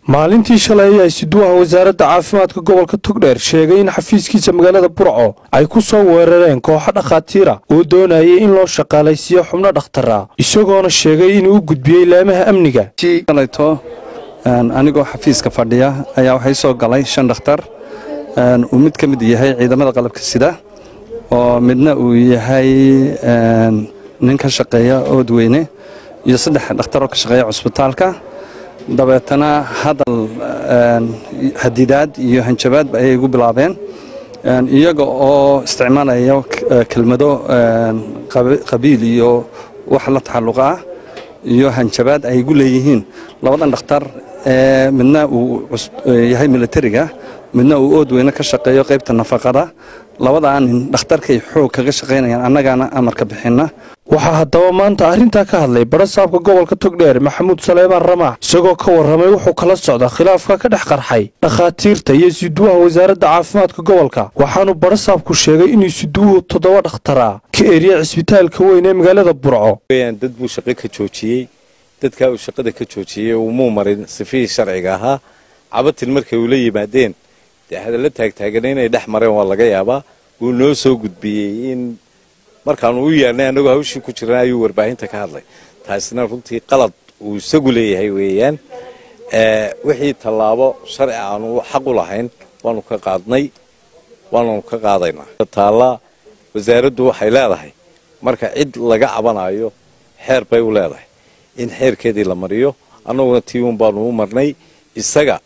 maalintii shalay ayaa siduwaha wasaaradda caafimaadka gobolka togdheer sheegay in xafiiskiisa magaalada burco ay ku soo weerareen kooxo dhakhaatiira oo doonayay in loo shaqaalaysiiyo xubno dhakhtara isagoona sheegay inuu u gudbiyey laamaha amniga alayto anigoo xafiiska fadhiya ayaa waxay soo galay shan dhakhtar uu mid ka mid yahay ciidamada qalabka sida oo midna uu yahay nin ka shaqeeya oodweyne iyo saddex dhakhtaroo ka shaqeeya cusbitaalka dabeetana hadal hadidaad iyo hanjabaadba ayay igu bilaabeen iyaga oo isticmaalaya kelmado qabiil iyo wax la taxalluqa ah iyo hanjabaad ay igu leeyihiin labadan dhakhtar ee midna uu yahay militariga midna uu oodweyne ka shaqeeyo qaybta nafaqada labadaa nin dhakhtarkay xoog kaga shaqaynayaan annagaana amarka bixinna waxaa haddaba maanta arrintaa ka hadlay barasaabka gobolka togdheer maxamuud saleebaan ramaax isagoo ka warramay wuxuu kala socda khilaafka ka dhex qarxay dhakhaatiirta iyo siduwaha wasaaradda caafimaadka gobolka waxaanu barasaabku sheegay inuu siduwuhu toddoba dhakhtara ka eriya cisbitaalka weyn ee magaalada burco dad buu shaqo ka joojiyey dadkaa uu shaqada ka joojiyey umuu marin sifihii sharciga ahaa cabatin markay ula yimaadeen dee hadalla taagtaagana inay dhex mareen waa laga yaabaa wuu noo soo gudbiyey in markaanu u yeernay annagoo hawshii ku jirana ayuu warbaahinta ka hadlay taasina runtii qalad uu isagu leeyahay weeyaan wixii tallaabo sharci aanu xaq u lahayn waanu ka qaadnay waananu ka qaadaynaa taalla wasaaraddu waxay leedahay marka cid laga cabanayo xeer bay u leedahay in xeerkeedii la mariyo annaguna tii un baanu u marnay isaga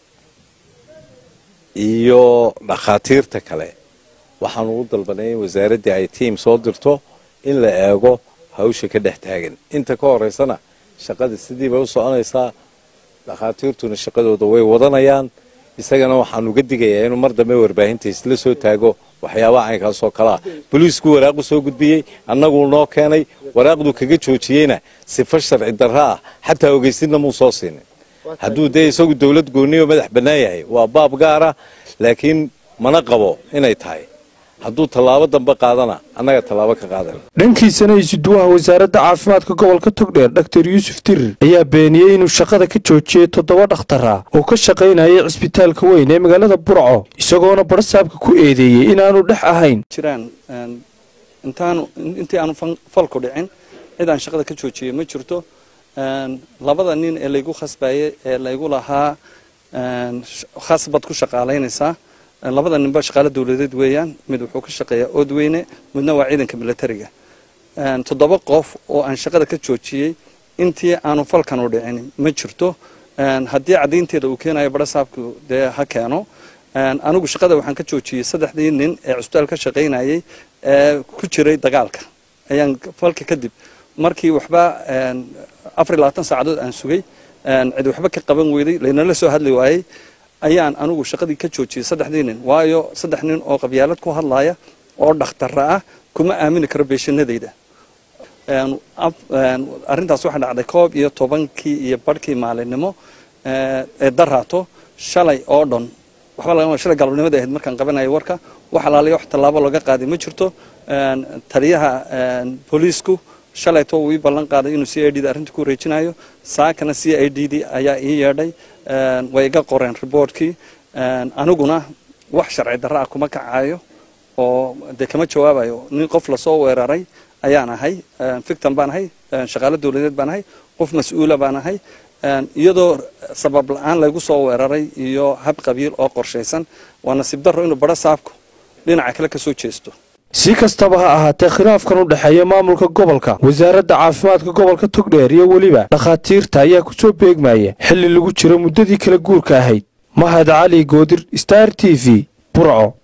iyo dhakhaatiirta kale waxaanu u dalbanay in wasaaraddii ay tiim soo dirto in la eego hawsha ka dhex taagan inta ka horaysana shaqada sidii bay u soconaysaa dhakhaatiirtuna shaqadooda way wadanayaan isagana waxaanu uga digayaa inuu mar dambe warbaahinta isla soo taago waxyaabaha caynkaasoo kalea boliisku waraaqu soo gudbiyey annaguu noo keenay waraaqduu kaga joojiyeyna sifo sharci darro ah xataa ogeysidna muu soo siinin hadduu dee isagu dowlad gooniyo madax bannaan yahay waa baab gaara laakiin mana qabo inay tahay hadduu tallaabo dambe qaadana annaga tallaabo ka qaadana dhankiisana isuduwaha wasaaradda caafimaadka gobolka togdheer dhaktar yuusuf dirir ayaa beeniyey inuu shaqada ka joojiyey toddoba dhakhtara oo ka shaqaynayay cisbitaalka weyn ee magaalada burco isagoona barasaabka ku eedeeyey inaanu dhex ahayn jiraan intaanu intii aanu falku dhicin cid aan shaqada ka joojiyey ma jirto labada nin ee laygu khasbayey ee laygu lahaa khasbad ku shaqaalaynaysaa labada ninba shaqaalo dawladeed weeyaan mid wuxuu ka shaqeeyaa oodweyne midna waa ciidanka militariga toddoba qof oo aan shaqada ka joojiyey intii aanu falkan u dhicin ma jirto haddii caddaynteeda uu keenayo barasaabku dee ha keeno anigu shaqada waxaan ka joojiyey saddexdii nin ee cusbitaal ka shaqaynayay ee ku jiray dagaalka ayaan falka kadib markii waxba afar iyo labaatan saacadood aan sugay cid waxba ka qaban weyday laynala soo hadli waayey ayaan anigu shaqadii ka joojiyey saddexdii nin waayo saddex nin oo qabyaalad ku hadlaya oo dhakhtara ah kuma aamini karo beeshanadayda arrintaas waxaa dhacday koob iyo tobankii iyo barhkii maalinimo ee daraato shalay oo dhan waxba laga shalay galabnimada ahayd markaan qabanayo warka wax alaaliya wax tallaabo laga qaaday ma jirto taliyaha booliisku shalayto wuu ii ballan qaaday inuu c i d da arrinta ku wareejinayo saakana c i d d ayaa ii yeedhay way iga qoreen riboortkii aniguna wax sharci darra ah kuma kacayo oo dee kama jawaabayo nin qof lasoo weeraray ayaan ahay fictan baan ahay shaqaalo dawladeed baan ahay qof mas-uula baan ahay iyadoo sabab la-aan laygu soo weeraray iyo hab qabiil oo qorshaysan waa nasiib darro inuu badho saabku dhinaca kale ka soo jeesto si kastaba ha ahaatee khilaafkan u dhexeeya maamulka gobolka wasaaradda caafimaadka gobolka togdheer iyo weliba dhakhaatiirta ayaa ku soo beegmaya xilli lagu jiro muddadii kala guurka ahayd mahad cali goodir star t v burco